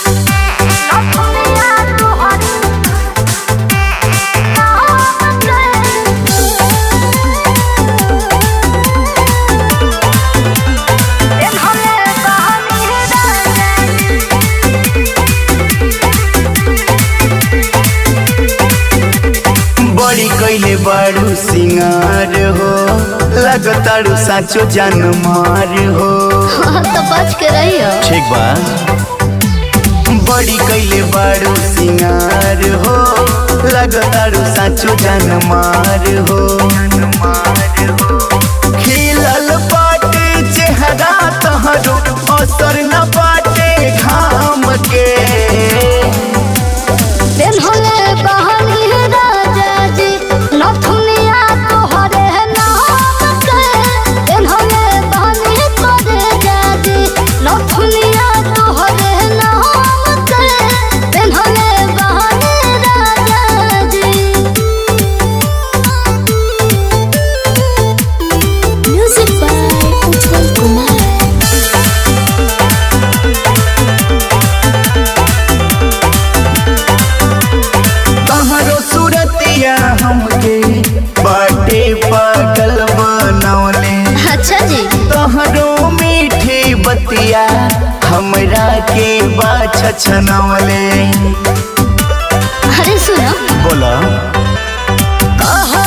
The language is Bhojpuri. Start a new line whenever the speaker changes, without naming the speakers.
बड़ी कैले बारू सिंगार हो लगतारू साचो जान मार हो
तो बच के रहियो
ठीक बा बड़ी कैले बारू सिंगार हो लगतारू साचो जान मार हो खिलल बाटे चेहरा तहरो असर न बाटे घाम के
दिन होले बहानी है राजा जी नथुनिया तोहरे है नाम के दिन होले बहानी है तोरे जाजी नथुनिया तोहरे है नाम के दिन होले बहानी राजा जी म्यूजिक बाय उज्जवल कुमार
तहरो सूरतिया हमके बाटे पागल बनौले
अच्छा जी
तहरो मीठी बतिया हमरा के बाछ छनौले
अरे सुनो
बोला
आहा